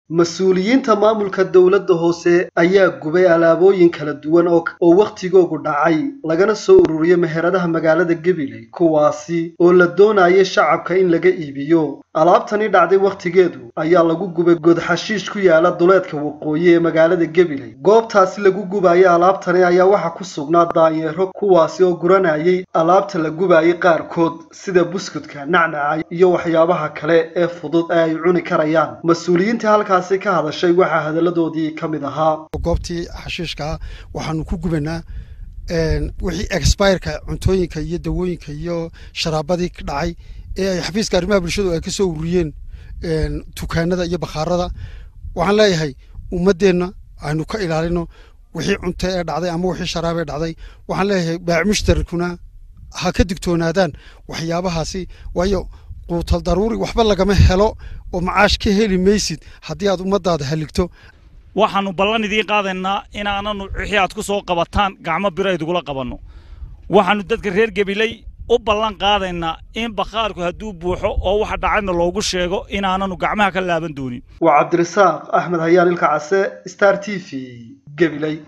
mas-uuliyiinta maamulka dowladda hoose ayaa gubay alaabooyin kala duwan oo wakhtigoogu dhacay lagana soo ururiyey meheradaha magaalada gabiley kuwaasi oo la doonayay shacabka in laga iibiyo alaabtani dhacday wakhtigeedu ayaa lagu gubay godxashiish ku yaala duleedka waqooyi ee magaalada gabiley goobtaasi lagu gubaayay alaabtani ayaa waxaa ku sugnaa daanyeero kuwaasi oo guranayay alaabta la gubaayay qaarkood sida buskudka nacnaca iyo waxyaabaha kale ee fudud ee ay cuni karayaan mas-uuliyiinta halkaasi ka hadashay waxaa hadalladoodii ka mid ahaa goobtii xashiishkaa waxaanu ku gubanaa wixii expireka cuntooyinka iyo dawooyinka iyo sharaabadii dhacay ee ay xafiiska arrimaha bulshadu ay ka soo ururiyeen dukaanada iyo bakhaarada waxaan leeyahay ummaddeenna aynu ka ilaalino wixii cunto ee dhacday ama wixii sharaab ee dhacday waxaan leeyahay baac mushtarikuna ha ka digtoonaadaan waxyaabahaasi waayo quutal daruuri waxba lagama helo oo macaash ka heli maysid haddii aad ummadaada haligto waxaannu ballan idiin qaadaynaa inaananu wixii aad ku soo qabataan gacmo biro idugula qabanno waxaannu dadka reer gabiley u ballan qaadaynaa in bakhaarku hadduu buuxo oo waxa dhacayna loogu sheego inaananu gacmaha ka laaban doonin waa cabdirasaaq axmed hayaan ilka case star t v gabiley